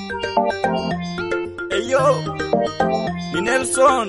Eyo, ni Nelson.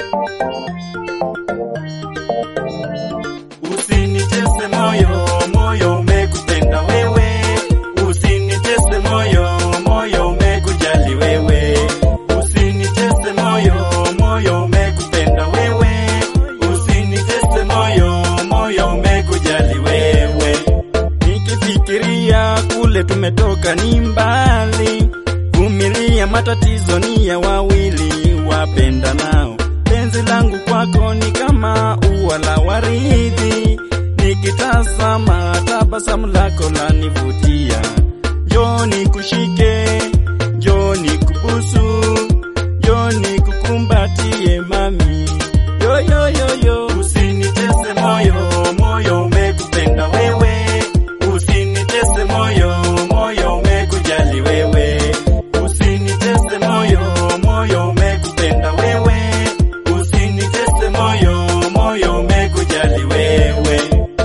Usinitese moyo, moyo umekupenda wewe. Usinitese moyo, moyo umekujali wewe. Usinitese moyo, moyo umekupenda wewe. Usinitese moyo, moyo umekujali wewe. Nikifikiria kule tumetoka ni mbali, vumilia matatizo ni ya wawili wapenda nao. Penzi langu kwako ni kama ua la waridi, nikitazama tabasamu lako lanivutia. Njoo nikushike, njoo nikubusu, njoo nikukumbatie mami, yo yo yo yo. Usinitese moyo, moyo umekupenda wewe. Usinitese moyo, moyo umekujali wewe. Usinitese moyo, moyo umekupenda wewe. Usinitese moyo, moyo umekujali wewe.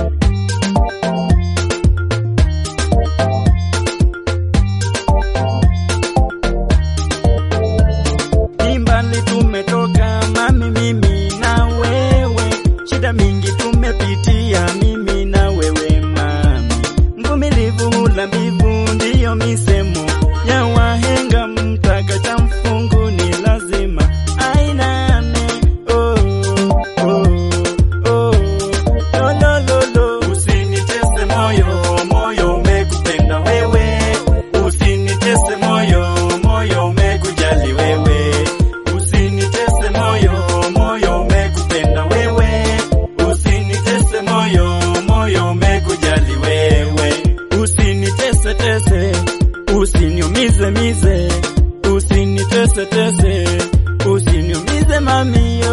Ni mbali tumetoka mami, mimi na wewe, shida mingi tumepitia mimi na wewe mami. Mvumilivu hula mbivu, ndiyo misemo ya wahenga. Mtaka cha mfungu ni lazima ainame. Oh, oh, oh, lo, lo, lo, lo. Usinitese moyo, moyo umekupenda wewe. Usinitese moyo, moyo umekujali wewe. Usinitese moyo, moyo umekupenda wewe. Usinitese moyo, moyo umekujali wewe. Usinitese tese, usiniumize mize, usinitese tese, usiniumize mami